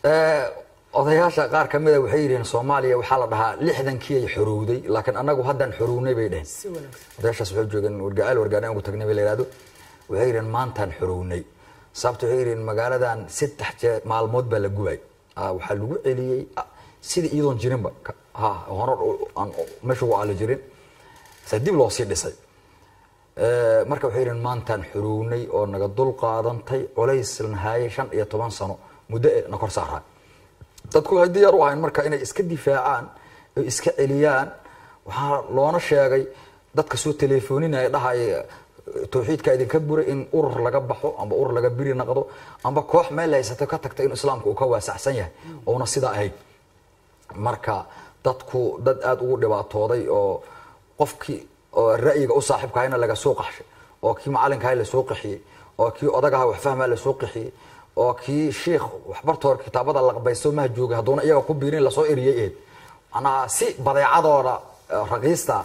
odayaasha qaar ka mida waxay yidhihiin soomaaliya waxaa la dhahaa lixdankii ay xorowday laakiin annagu haddaan xorownay bay dheheen si wanaagsan odayaashaas waxay joogeen wargaceel wargaadhan ugu tagnay bay la yidhahdo waxay yidhihin maantaan xorownay sababta waxay yidhihin magaaladan saddex jeer maalmood baa la gubay Ah, waxaa lagu celiyey ah, sidii iyadoon jirinba ka- ha hore u- aan meesha ugu aali jirin se dib loo sii dhisay Eh, marka waxay yidhihin maantaan xorownay oo naga dul qaadantay culays la haayay shan iyo toban sano muddo ee na kor saaraa dadku waxay diyaar u ahayn marka inay iska difaacaan oo iska celiyaan waxaa loona sheegay dadka soo teleefoninaya dhahaya tawxiidka idinka buray in urur laga baxo amba urur laga biri naqdo amba koox meel haysato ka tagta in islaamka uu ka waasacsan yahay oona sidaa ahayd marka dadku dad aada ugu dhibaatooday oo qofkii oo ra'yiga u saaxiibka ahayna laga soo qaxshay oo kii macalinka ahay lasoo qaxiyey oo kii odagaha wax fahmaa lasoo qaxiyey oo kii shiikh waxbartoor kitaabada laqbaysto maha joogay hadduuna iyaga ku biirin lasoo eriyey eed macnaha si badeecadooda eh, raqiista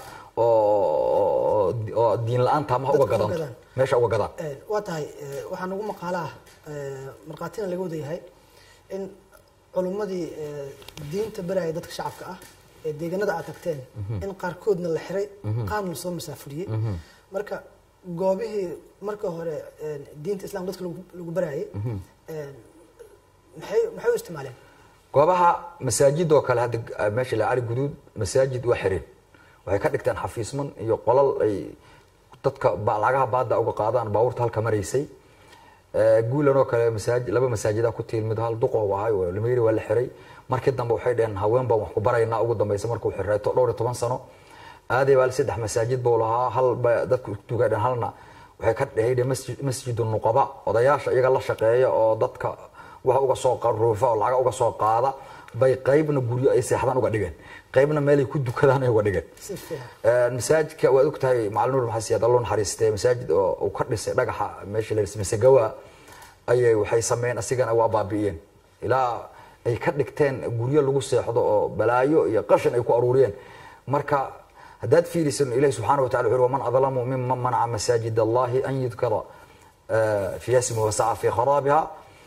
oo oo diin la-aanta maha uga Dadka uga gadanto gadaan. meesha uga gadaan Een, waa tahay ee, waxaa nagu maqaala ah ee, markhaatina laga wada yahay in culummadii ee, diinta baraya dadka shacabka ah ee deegaanada aad tagteen in qaarkoodna la xiray qaarna lasoo masaafuriyey marka goobihii marka hore een, diinta islam dadka lagu lagu barayay een, maxay maxay u isticmaaleen goobaha masaajid oo kale hadda eh, meesha la cali guduud masaajid waa xireen waxay ka dhigteen xafiisman iyo qolal ay dadka ba- lacagaha baada uga qaadaan baabuurta halka maraysay Eh, guulan oo kale masaajid laba masaajida ku tiil mid hal duqow ahay oo lameyri waa la xiray markii dambe waxay dheheen haween baan wax ku baraynaa ugu dambeysa markuu xirreeto dhowr iyo toban sano aaday baa saddex masaajid buu lahaa hal ba dadku tugadhen halna waxay ka dhehayde masjid masjidu nuqaba odayaasha iyaga la shaqeeya oo dadka wax uga soo qaruufa oo lacaga uga soo qaada bay qaybna guryo ay seexdaan uga dhigeen qaybna meelay ku dukadaan ay uga dhigeen si fiican Ee, masaajidka waad og tahay macalin nuur maxamed siyaad allo naxariistee masaajid oo uu ka dhisay dhagaxa meesha la masagawa ayay waxay sameeyeen asigana waa baabi'iyeen ilaa ay ka dhigteen guryo lagu seexdo oo balaayo iyo qashin ay ku aruuriyeen marka haddaad fiirisan ilahi subxaana watacala wuxuu waman adlamu miman manaca masaajid allahi an yudkara eh, fi yasmi wasaca fi kharaabiha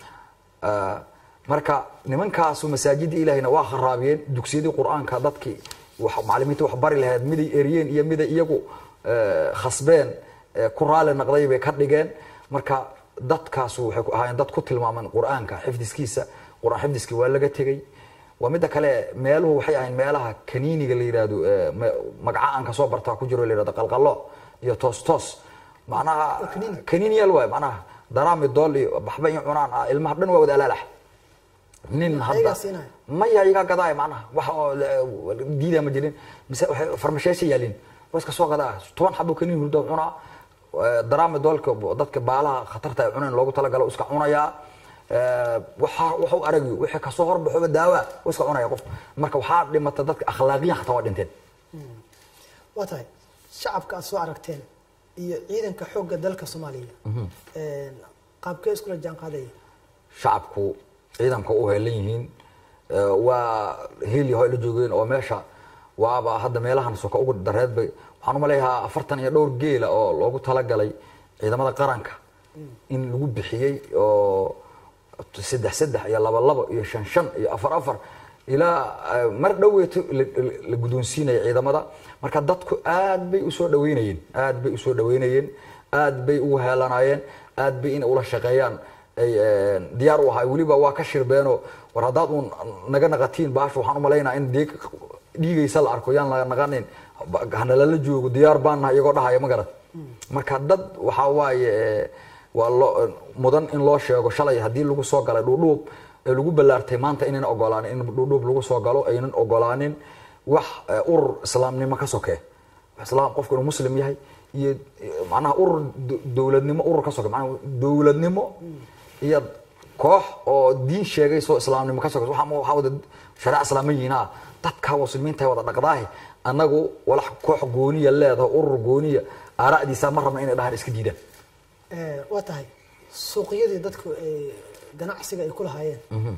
Ah, marka nimankaasu masaajidda ilaahayna waa kharaabiyeen dugsiyadii qur-aanka dadkii wax macalimiinta wax bari lahayd miday eriyeen iyo miday iyagu eh, khasbeen eh, ku raali naqday bay ka dhigeen marka dadkaasu waxay ku ahaayeen dad ku tilmaaman qur-aanka xifdiskiisa qur-aan xifdiskii waa laga tegey waa midda kale meeluhu waxay ahayn meelaha kaniiniga la yidhahdo eh, ma- magaca aan kasoo bartaa ku jiro la yidhahdo qalqalo iyo toos toos macnaha kaniiniyal waay macnaha daraami dool iyo baxba in cunaan ah ilmaha dhan waa wada alaalax nin hadda Ayagaa siinaya? maya iga gadaay macnaha wax oo la- diidaa ma jirin mise waxay farmasheesha yaalin waa iska soo gadaa toban xabo kaniin hurda cunaa Eh, daraami doolka dadka baalaha khatarta ay cuneen loogu talagalo iska cunayaa Eh, waxa waxu aragi wixii kasoo horbaxoba daawa waa iska cunaya qof marka waxaa dhimata dadka akhlaaqiyan xataa waa dhinteen waa tahay shacabka aad soo aragteen iyo ciidanka xoogga dalka soomaaliya een, qaabkee iskula jaan qaadaya shacabku ciidanka u heelan yihiin Eh, waa heliyaho ay la joogeen oo meesha waaba hadda meelahan soka ugu dareed bay waxaan umaleeyahaa afartan iyo dhowr geela oo loogu talagalay ciidamada qaranka in lagu bixiyey oo saddex saddex iyo laba laba iyo shan shan iyo afar afar ilaa eh, mar dhoweeto la- la- la guddoonsiinaya ciidamada marka dadku aad bay usoo dhaweynayeen aad bay usoo dhaweynayeen aad bay ugu heelanayeen aad bay inay ula shaqeeyaan ay eh, diyaar u ahay weliba waa ka shirbeenoo war haddaad uun naga naqatiin baasha waxaan umalaynaa in dhiig dhiigaysa la arko yaan la naqanin ba- hanalala joogo diyaar baan nahay iyagoo dhahaya ma garan marka dad waxaa waaye eh, waa loo mudan in loo sheego shalay haddii lagu soo galay dhuudhuub ee lagu ballaartay maanta inayna ogolaanin in dhuudhuub lagu soo galo aynan ogolaanin wax eh, urur islaamnimo ka sokee islaam qofku inuu muslim yahay iyo eh, macnaha urur do- dowladnimo urur ka soke macnaha dowladnimo iyo koox oo diin sheegayso islaamnimo ka sokeyso waxaa waxaa wada shareec islaama yihiin ah dadka muslimiinta wada dhaqdaahi annagu walax koox gooniya leedahay urur gooniya aara'diisa ma rabna inay dhahaan iska diidaan Ee, waa tahay suuqyadii dadku ay ganacsiga ay ku lahaayeen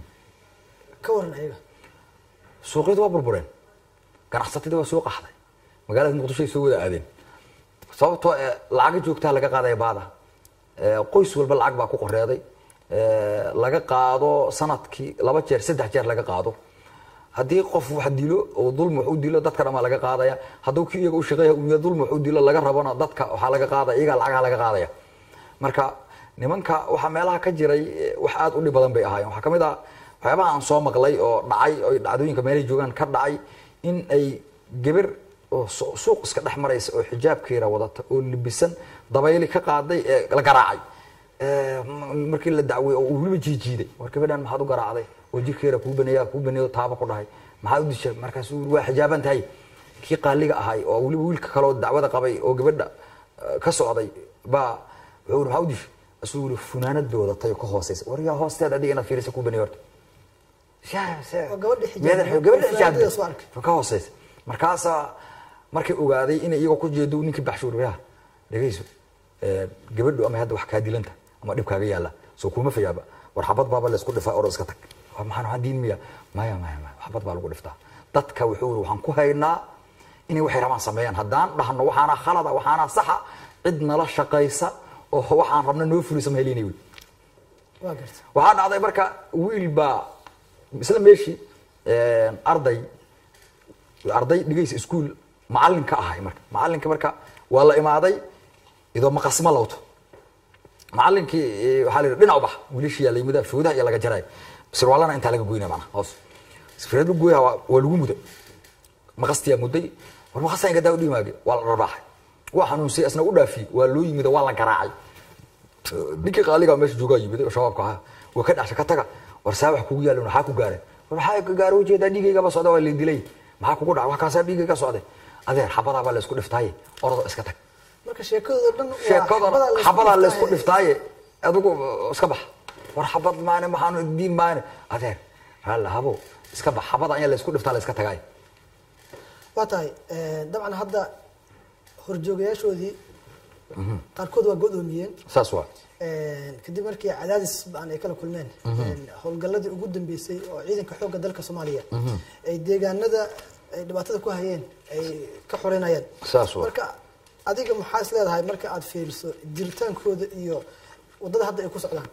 ka waran ayaga suuqyadu waa burbureen ganacsatadii waa soo qaxday magaalada muqdisho ay soo wada aadeen sababtoo eh, lacaga joogtaa laga qaadaya baada Eh, qoys walba lacag baa ku qoreeday eh, laga qaado sanadkii laba jeer saddex jeer laga qaado haddii qof wax dilo oo dulmi wax u dilo dadka dhan baa laga qaadaya hadduu kii iyaga u shaqeeya umiya dulmi wax u dilo laga rabona dadka waxaa laga qaadaya iyagaa lacagaha laga qaadaya marka nimanka waxaa meelaha ka jiray eh, wax aad u dhib badan bay ahaayeen waxaa ka mid ah waxyaabaha aan soo maqlay oo dhacay oo dhacdooyinka meelahay joogaan ka dhacay in ay geber oo su- suuq iska dhex maraysa oo xijaabkeeda wadata oo libisan dabayli ka qaaday ee la garaacay Eh, m- markii la dacwey oo uu weliba jiijiiday war gabadhan maxaad u garaacday oo jirkeeda kuu baneeya kuu baneeyo taaba ku dhahay maxaad u dishay markaasuu yiri waa xijaaban tahay kii qaaliga ahay oo weliba wiilka kale oo dacwada qabay oo gabadha eh, ka socday baa wuxuu yiri maxaa u dishay asuu yiri funaanad bay wadatay oo ka hooseysa war yaa hoosteeda adiga inaad fiirisa kuu baneeyo horta Shaa- shaa- Waa gabadha xijaabtay. Meedax- gabadha Funaanadda xijaabtay. soo arkay. ka hooseysa markaasaa markay ogaaday inay iyagoo ku jeedo ninkii baxshuuriyaha dhegeyso eh, gabadhu ama hadda wax kaa dilanta ama dhib kaaga yaala soo kuma fayaaba war xabad baaba laysku dhifaa oro iska tag Waa maxaan waxaan diin miya maya maya maya xabad baa lagu dhiftaa dadka wuxuu yiri waxaan ku haynaa inay waxay rabaan sameeyaan haddaan dhahno waxaana khalada waxaana saxa cid nala shaqaysa oo waxaan rabna noo fulisa ma helinay wey waa garta waxaa dhacday marka wiil baa isla meeshii arday arday dhigaysa iskuul macalin ka ahay marka macalinka marka waa la imaaday idoo maqasma lawto macalinkii eh, waxaa la yidhi dhinac u bax wiilashii yaa la yimid foodaha iyo laga jaray sirwaalana intaa laga goynaya macnaha hoos sifreed lagu goyaa waa waa lagu muday maqastiyaa muday war maqastaa inka daa u dhimaage waa la rabaaxay waa xanuunsay asna u dhaafiyey waa loo yimid oo waa la garaacay ninkii qaaliga meesha joogaa yimid oo shabaabka ahaa waa ka dhasha ka taga war saa wax kugu yaalin maxaa ku gaareen war maxaa ka gaara ujeedaa dhiigaygaba socda waa la dilay maxaa kugu dhacay wax kaasaa dhiigayga socday adeer xabadaa baa laysku dhiftaaye orado iska tag marka sheekadooda dhan waa sheekada xabadaa la isku xabadaa laysku dhiftaaye. dhiftaaye adigu uh, iska bax war xabad maane maxaanu diin maane adeer raalla habo iska bax xabada ayaa laysku dhiftaa la iska tagaay waa tahay eh, dabcan hadda horjoogayaashoodii qaarkood waa godoomiyeen saas waa kadib markii cadaadis baan ay kala kulmeen howlgalladii ugu dambeysay oo ciidanka xoogga dalka soomaaliya ay deegaanada ay dhibaatada ku hayeen ay ka xoreynayaan Saas waa. marka adiga maxaa is leedahay marka aad fiiriso jiritaankooda iyo waddada hadda ay ku socdaan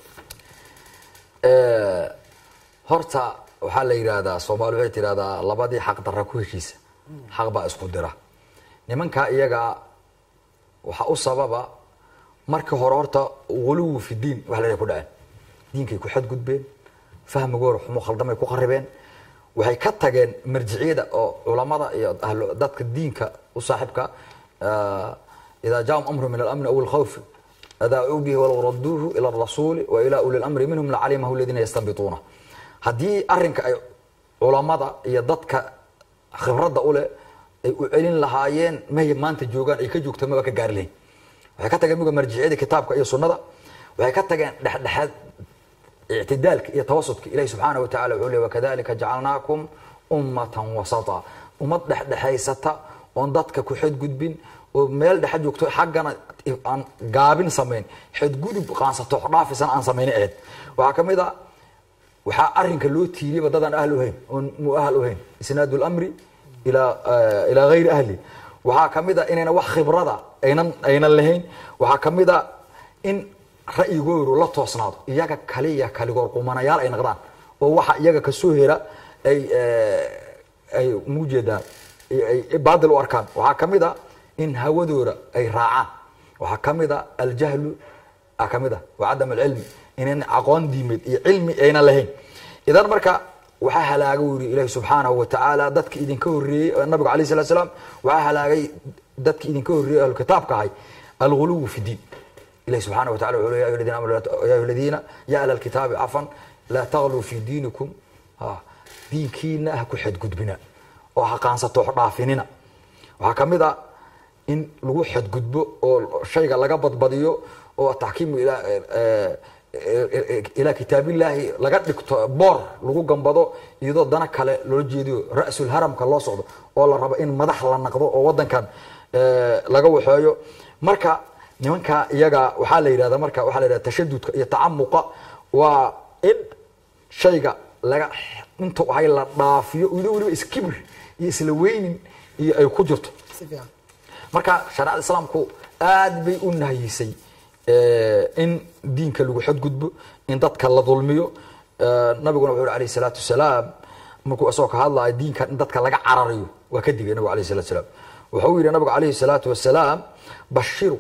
Eh, horta waxaa la yidhaahdaa soomaali waxay tidhahdaa labadii xaq darra ku heshiisa xaq baa isku dira nimanka iyaga waxaa u sababa markii hore horta waligu fi diin wax la ku dhaceen diinkay ku xadgudbeen fahmigoora xumo khaldamay ku qaribeen waxay ka tageen marjiciyada oo culamada iyo ahlu dadka diinka u saaxiibka eh, idaa jaahum amru min alamni aw alkhawfi أذاعوا به ولو ردوه إلى الرسول وإلى أولي الأمر منهم لعلمه الذين يستنبطونه haddii arinka ay culamada iyo dadka khibradda u leh ay u celin lahaayeen mahay maanta joogaan ay ka joogto maba ka gaari lahayn waxay ka tageen muga marjiciyada kitaabka iyo sunnada waxay ka tageen dhexdhexaad ictidaalka iyo tawasudka ilahi subxaana wa tacala wuxuu leey wakadalika jacalnaakum ummatan wasata ummad dhexdhexaysata oon dadka ku xadgudbin oo meel dhexe joogto xaggana aan gaabin samayn xadgudub qaansato dhaafisan aan samayna ahayd waxaa ka mid a waxaa arinka loo tiiriyaba dadaan ahl uhayn oon mu ahl uhayn isnaadu lamri ilaa eh, ilaa gayri ahli waxaa ka mid a inayna wax khibrada aynan aynan lahayn waxaa ka mid a in ra'yigoodu la toosnaado iyaga kaliya kaligoor qumanayaal ay noqdaan oo waxa iyaga kasoo hera ay eh, ay muujeedaan ay ay baadil u arkaan waxaa ka mid a in hawadooda ay raacaan waxaa ka mid a aljahlu a ka mid a wa cadam alcilmi inan aqoon diimeed iyo cilmi aynan lahayn idan marka waxaa halaaga u yiri ilaahi subxaanahu wa tacaala dadka idinka horreeyey oo nabigu alayh salatu salaam waxaa halaagay dadka idinka horreeyey ahlu kitaabka ahay alguluwu fi diin ilahi subxaana wa tacala wuxuu leeyahay ya ayuha aladiina aamanu laa- ya ayuha aladiina ya ahla alkitaabi cafan laa tagluu fi diinikum ha diinkiina ha ku xadgudbina oo ha qaansato ha dhaafinina waxaa ka mid a in lagu xadgudbo oo shayga laga badbadiyo oo taxkiimu ilaa eh, eh, ilaa kitaabillaahi laga dhigto boor lagu gambado iyadoo dana kale loola jeediyo ra'sul haramka loo socdo oo la rabo in madax la naqdo oo wadankan eh, laga waxeeyo marka nimanka iyaga waxaa la yidhahda marka waxaa la yidhahda tashadudka iyo tacamuqa waa in shayga laga inta ahay la dhaafiyo iyadoo weliba iskibir iyo isla weynin iyo ay ku jirto si fiican marka shareecada islaamku aad bay u nahiyisay in diinka lagu xadgudbo in dadka la dulmiyo nabiguna wuxuu yhi alayh salaatu wasalaam markuu isagoo ka hadlayo diinkan in dadka laga carariyo waa ka digay nabigu alayh salatu salaam wuxuu yihi nabigu alayhi salaatu wasalaam bashiru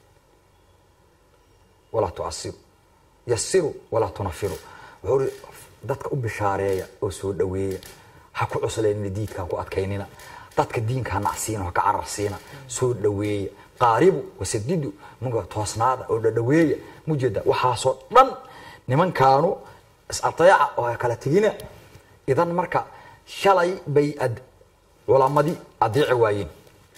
walaa tucasiru yasiru walaa tunafiru wuxuu ihi dadka u bishaareeya oo soo dhaweeya ha ku cuslaynina diidka ha ku adkaynina dadka diinka ha nacsiina ha ka cararsiina soo dhaweeya qaaribu wasadidu muga toosnaada oo dhadhaweeya mujeeda waxaasoo dhan nimankaanu is-ateeca oo kala tegina idan marka shalay bay ad culamadii adeeci waayeen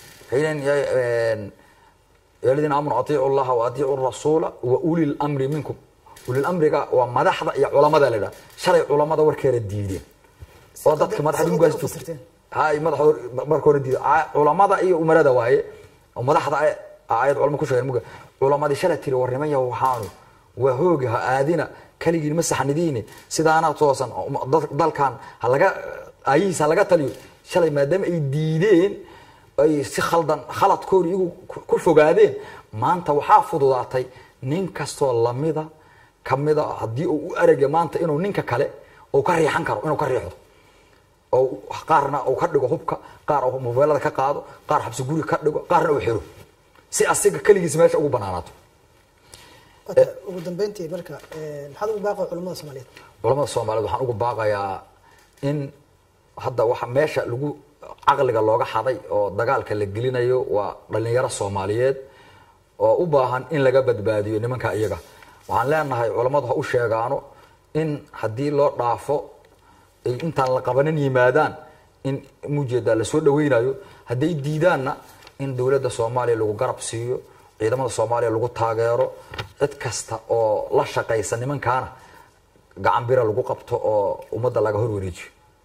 ya ladiina aamanu atiicu llaha wa atiicu rasuula wa uli lamri minkum ulilamriga waa madaxda iyo culamada la idhaha shalay culamada warkeeda diideen oo dadka madaxda ugaas joogtay hay madaxda marka hore diiday culamada iyo umarada waaye oo madaxda aayad culamo ku sheegeen muga culamadii shalay tiri warnimaya waxaanu waa hooga ha aadina kaligiin ma saxnidiine sidaana toosan dalkan halaga aayihiisa halaga taliyo shalay maadaama ay diideen ay si khaldan khaladkoodi iyagu ku fogaadeen maanta waxaa fududaatay nin kastoo lamida kamida haddii uu u aragya maanta inuu ninka kale uu ka riixan karo inuu ka riixdo oo qaarna uu ka dhigo hubka qaar uu mobeelada ka qaado qaar xabsi guri ka dhigo qaarna uu xiro si asiga keligiis meesha ugu banaanaato ugu dambeyntii marka maxaad ugu baaqay culamada soomaaliyeed culamada soomaaliyeed waxaan ugu baaqayaa in hadda waxa meesha lagu caqliga looga xaday oo dagaalka la gelinayo waa dhalinyaro soomaaliyeed oo u baahan in laga badbaadiyo nimanka iyaga waxaan leenahay culammadu ha u sheegaano in haddii loo dhaafo ay intaan la qabanin yimaadaan in mujeeda lasoo dhaweynayo hadday diidaanna in dowladda soomaaliya lagu garab siiyo ciidamada soomaaliya lagu taageero cid kasta oo la shaqaysa nimankaana gacan bira lagu qabto oo ummadda laga hor wareejiyo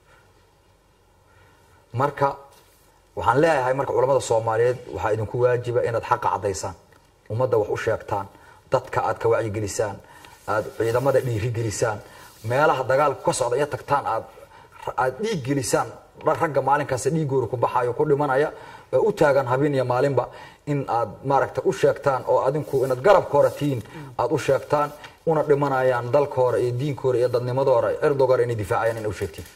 marka waxaan leeyahay marka culamada soomaaliyeed waxaa idinku waajiba inaad xaqa caddaysaan ummadda wax u sheegtaan dadka aad ka wacyigelisaan aad ciidamada dhiirigelisaan meelaha dagaalka ka socda iyo tagtaan aad aad dhiig gelisaan ragga maalinkaas dhiigooda ku baxayo ku dhimanaya u taagan habeen iyo maalinba in aad maaragta u sheegtaan oo adinku inaad garabka hore tihiin aad u sheegtaan una dhimanayaan dalka hore iyo diinka hore iyo dadnimadooda cirdoga hore inay difaacayaan in u sheegtiin